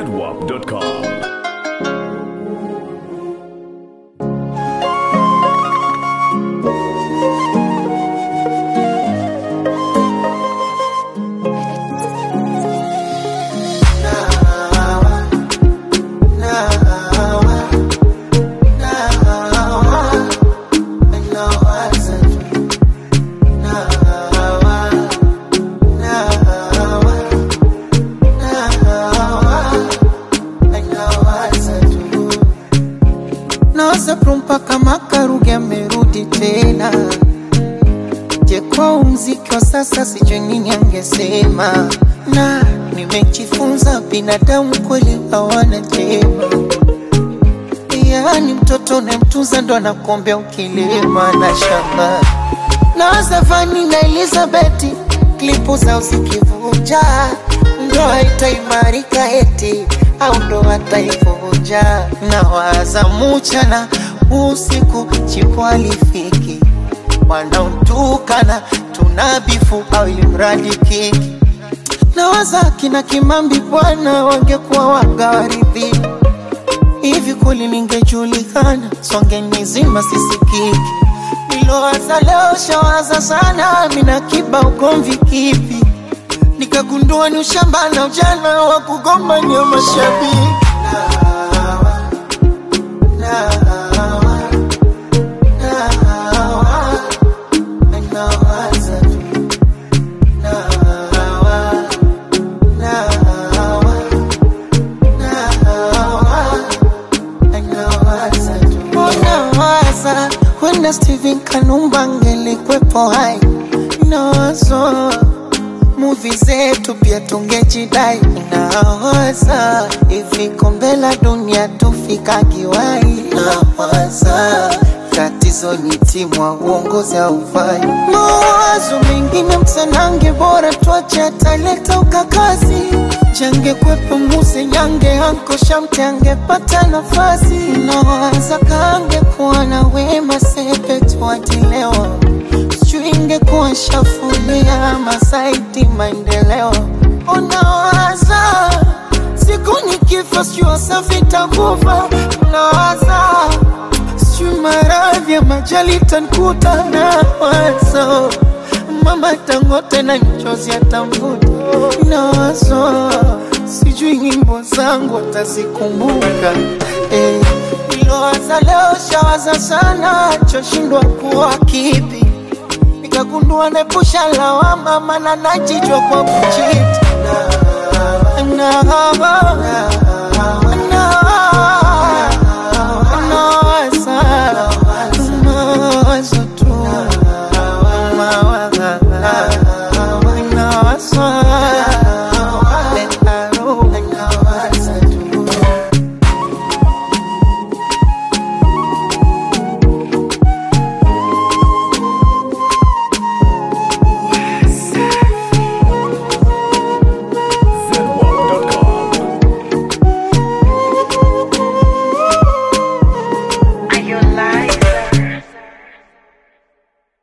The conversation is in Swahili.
zedwap.com. Nawaza mpaka makaruge amerudi tena. Je, kwa mziki wa sasa sijui nini angesema, na nimejifunza binadamu kweli hawana jema. Yaani mtoto unayemtunza ndo anakuombea ukilima na shamba. Nawaza Vani na Elizabeth klipu zao zikivuja, ndoa itaimarika eti au ndoa taivunja. Nawaza mchana usiku chipo alifiki, wanaotukana tunabifu au ilimradi kiki. Nawaza kina Kimambi bwana wangekuwa wagawaridhi hivi kweli ningejulikana, songe nizima sisikiki. Nilowaza leo shawaza sana, mina kiba ugomvi kipi? Nikagundua ni ushamba na ujana wa kugombania mashabiki. Nawaza tu, nawa, nawa, nawaza tu. Nawaza wenda Steven Kanumba angelikwepo hai, nawazo muvi zetu pia tungejidai. Nawaza hivi kombe la dunia tufika kiwai. Nawaza tatizo ni timu wa uongozi haufai. Mawazo mengine msanange, bora tuache ataleta ukakazi. Change kwepo muse nyange anko shamte angepata nafasi. Nawaza kange kuwa na wema sepe tuatilewa sijui ingekuwa shafulia masaiti maendeleo. Unawaza siku nikifa, sijui Wasafi takufa. Unawaza sijui maradhi ya majali tankuta. Nawaza mama Dangote na nchozi atamvuta. Nawaza sijui nyimbo zangu atazikumbuka eh. Nilowaza leo shawaza sana, choshindwa kuwa kipi nikagundua nepusha lawama, mana najijwa kwa kuchiti na, na, na,